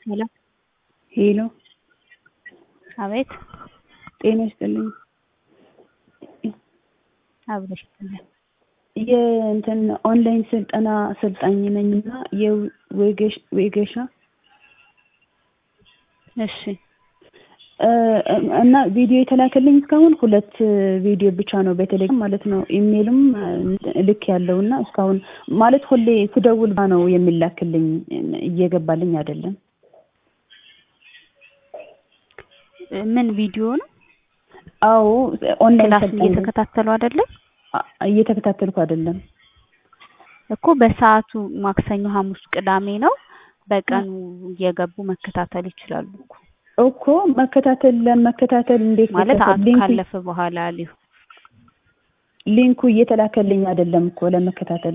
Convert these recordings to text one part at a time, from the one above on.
ሄሎ ሄሎ አቤት ጤና ይስጥልኝ። አብረሽ ይስጥልኝ። የእንትን ኦንላይን ስልጠና አሰልጣኝ ነኝ እና የወጌሻ እሺ እና ቪዲዮ የተላከልኝ እስካሁን ሁለት ቪዲዮ ብቻ ነው በቴሌግራም ማለት ነው። ኢሜልም ልክ ያለው እና እስካሁን ማለት ሁሌ ስደውል ባ ነው የሚላክልኝ እየገባልኝ አይደለም። ምን ቪዲዮ ነው? አዎ ኦንላይን ክላስ ስልጠና እየተከታተሉ አይደለም እየተከታተልኩ አይደለም። እኮ በሰዓቱ ማክሰኞ፣ ሐሙስ፣ ቅዳሜ ነው። በቀኑ እየገቡ መከታተል ይችላሉ እኮ እኮ መከታተል ለመከታተል እንዴት ማለት ልከታተል? ሊንኩ ካለፈ በኋላ ሊሆን ሊንኩ እየተላከልኝ አይደለም እኮ ለመከታተል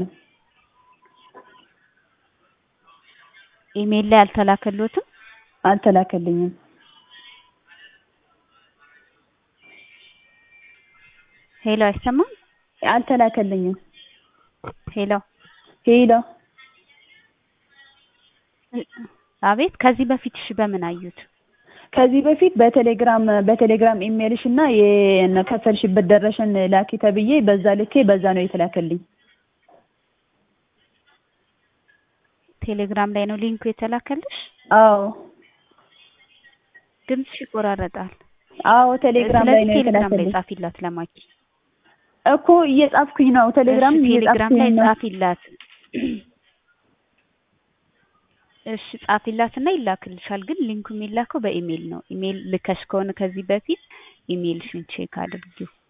ኢሜል ላይ አልተላከሎትም። አልተላከልኝም። ሄሎ አይሰማም። አልተላከልኝም። ሄሎ ሄሎ አቤት። ከዚህ በፊት እሺ፣ በምን አዩት? ከዚህ በፊት በቴሌግራም በቴሌግራም ኢሜልሽ እና የከፈልሽበት ደረሰን ላኪ ተብዬ በዛ ልኬ በዛ ነው የተላከልኝ። ቴሌግራም ላይ ነው ሊንኩ የተላከልሽ። አዎ ድምፅሽ ይቆራረጣል። አዎ ቴሌግራም ላይ ስለዚህ ነው ቴሌግራም ላይ የተላከልኝ ጻፊላት ለማኪ። እኮ እየጻፍኩኝ ነው። ቴሌግራም እሺ፣ ቴሌግራም ላይ እየጻፍኩኝ ነው። ጻፊላት። እሺ ጻፊላት እና ይላክልሻል። ግን ሊንኩ የሚላከው በኢሜል ነው። ኢሜል ልከሽ ከሆነ ከዚህ በፊት ኢሜልሽን ቼክ አድርጊው።